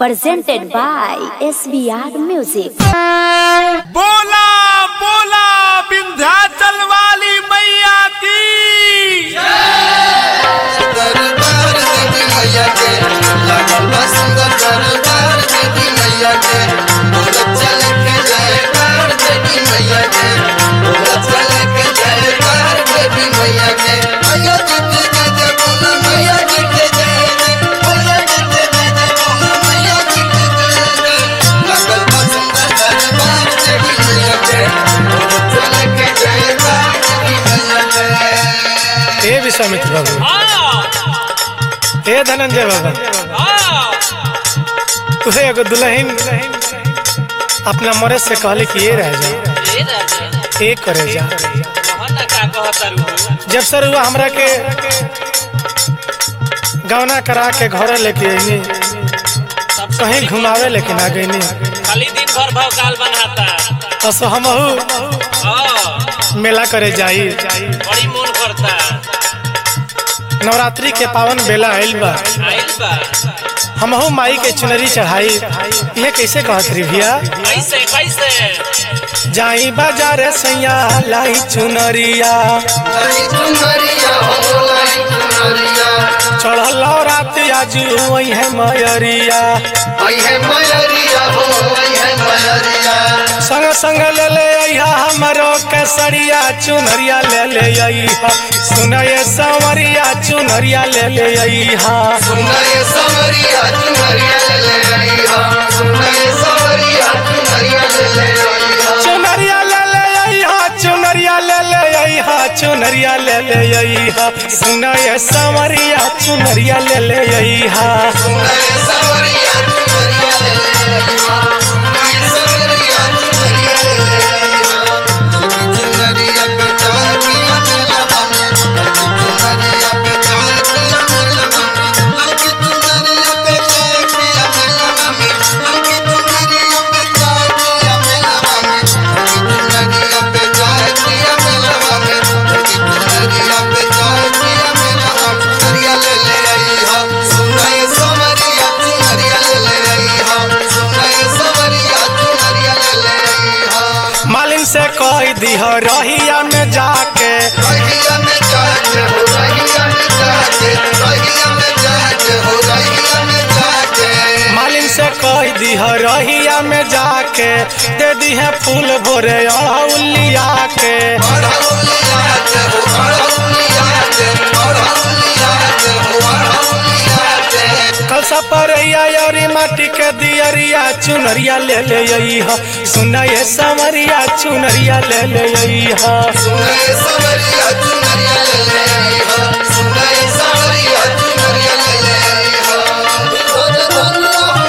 presented by SBR Music. बोला बोला विंध्याचल वाली मैया की दरबार देवी मैया के लागल बा सुंदर दरबार देवी मैया के बोलत चले के जयकार देवी मैया के बोलत चले के जयकार देवी मैया के मैया जी के जय जय बोल मैया जी के जय जय मैया जी के जय जय बोल मैया जी के जय जय लागल बा सुंदर दरबार देवी मैया के बोलत चले के जयकार देवी मैया के हे विश्वामित्र बाबू हे धनंजय बाबा तुहे एगो दुल्हन अपना मरद से कहले कि ये रह जा ये करे जा जब सर हुआ हमरा के गौना करा के घर लेके अइनी कहीं घुमावे लेकिन आ गईनी खाली दिन भर भवकाल बनाता असो हमहू हाँ, मेला करे जाई बड़ी मन करता नवरात्रि के पावन बेला आइल बा आइल बा हमहू माई के चुनरी चढ़ाई ये कैसे कहत रही भैया कैसे कैसे जाई बाजार सैया लाई चुनरिया लाई चुनरिया हो लाई चुनरिया चढ़ल रात आजू वही है मयरिया आई है मयरिया हो आई है मयरिया संग संग ले ले अइहा हमरो केसरिया चुनरिया ले ले अइहा सुनये संवरिया चुनरिया ले ले अइहा सुनाए सवरिया चुनरिया ले ले आई हा सुनाए सवरिया चुनरिया ले ले आई हा चुनरिया ले ले अइहा चुनरिया ले ले अइहा चुनरिया ले ले अइहा सुनये संवरिया चुनरिया ले ले अइहा सुनाए सवरिया चुनरिया ले ले आई हा सुनाए सवरिया चुनरिया ले ले आई हा चुनरिया पे चार पिया मेला में चुनरिया पे चार पिया मेला में लड़की चुनरिया पे चार पिया मेला में लड़की चुनरिया पे चार पिया मेला में चुनरिया पे चार पिया मेला में लड़की चुनरिया पे चार पिया मेला में चुनरिया ले ले आई हा सुनाए सवरिया चुनरिया ले ले आई हा सुनाए सवरिया चुनरिया ले ले आई हा मालिन से कह दीह रहिया में जाके रहिया में जाके हो रहिया में जाके रहिया में जाके हो रहिया में जाके मालिन से कह दीह रहिया में जाके दे दीहे फूल भोरे अड़ौलिया के अड़हुलिया के हो अड़हुलिया के अड़हुलिया के हो अड़हुलिया के कलसा पर यारी माटी के दियरिया चुनरिया ले ले अइहा सुनये समरिया चुनरिया ले ले अइहा सुनाए सवरिया चुनरिया ले ले आई हा सुनाए सवरिया चुनरिया ले ले आई हा धन धन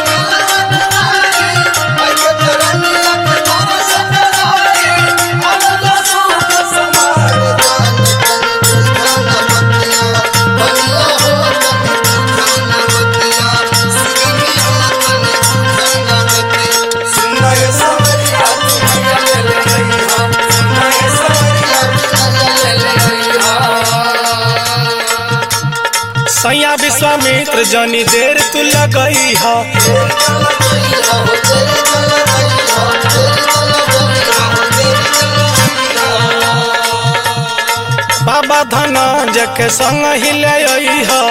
आई के चरनिया के तोरा सपनाई अमला सुख समार दान तन धन मतिया बनिया हो तन धन मतिया सुगमी हो तन धन मतिया सुनाए सवरिया चुनरिया ले ले आई हा सुनाए सवरिया चुनरिया ले ले आई हा सैया विश्वामित्र जनी देर तू लगई हा बाबा धनंजय के संग ही ले अइहा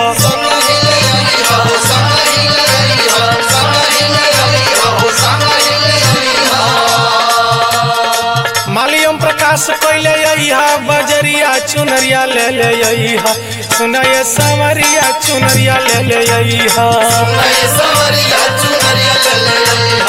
मालियम प्रकाश कैले अइहा बजरिया चुनरिया ले ले अइहा सुनये समरिया चुनरिया ले ले अइहा सवरिया चुनरिया ले ले